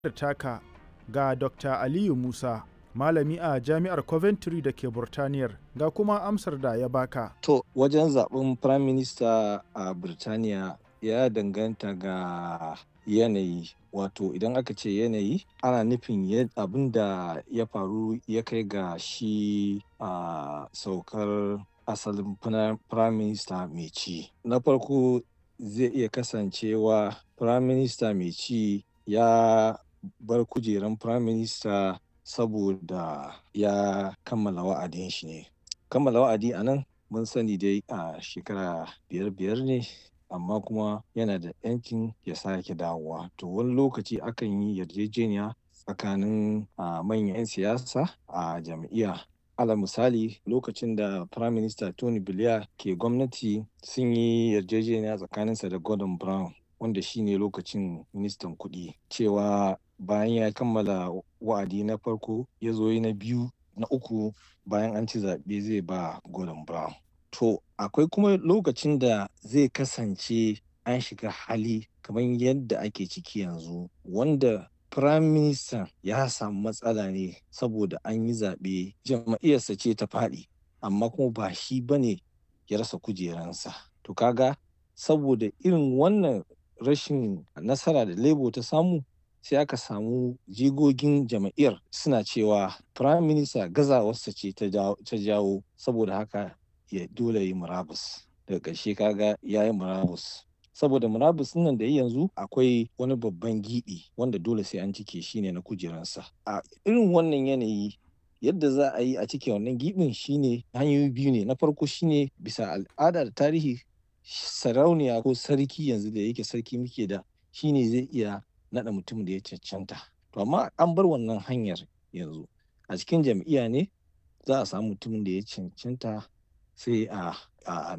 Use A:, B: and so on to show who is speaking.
A: taka ga Dr. Aliyu Musa, malami a Jami'ar Coventry da ke Burtaniyar, ga kuma amsar da ya baka.
B: To, wajen zaɓen Prime Minister a Birtaniya ya danganta ga yanayi. Wato idan aka ce yanayi ana nufin abin da ya faru ya kai ga shi a saukar asalin Prime Minister mai ci. Na farko zai iya kasancewa Prime Minister mai ci ya bar kujeran Prime Minister saboda ya kammala wa'adin shi ne. Kammala wa'adi a nan mun sani dai a shekara biyar biyar ne amma kuma yana da 'yancin ya sake dawowa. To wani lokaci akan yi yarjejeniya tsakanin manyan 'yan siyasa a jam'iyya. Alal misali lokacin da Prime Minister Tony Blair ke gwamnati sun yi yarjejeniya tsakaninsa da Gordon Brown wanda shine lokacin ministan kuɗi cewa bayan ya kammala wa'adi na farko ya zo na biyu na uku bayan an ci zaɓe zai ba Gordon Brown. To akwai kuma lokacin da zai kasance an shiga hali kamar yadda ake ciki yanzu wanda Prime Minister ya samu matsala ne saboda an yi zaɓe jam'iyyarsa ce ta faɗi amma kuma ba shi ba ne ya rasa kujeransa. To kaga saboda irin wannan rashin nasara da Labour ta samu sai aka samu jigogin jam'iyyar suna cewa Prime Minister gazawarsa ce ta jawo saboda haka ya dole yi murabus. Daga ƙarshe kaga ya yi murabus. saboda murabus nan da yanzu akwai wani babban giɓi wanda dole sai an cike shi ne na kujeransa a irin wannan yanayi yadda za a yi a cike wannan giɓin shine hanyoyi biyu ne na farko shine bisa al'ada da tarihi sarauniya ko sarki yanzu da yake sarki muke da shine zai iya naɗa mutum da ya cancanta to amma an bar wannan hanyar yanzu a cikin jam'iyya ne za a samu mutumin da ya cancanta sai a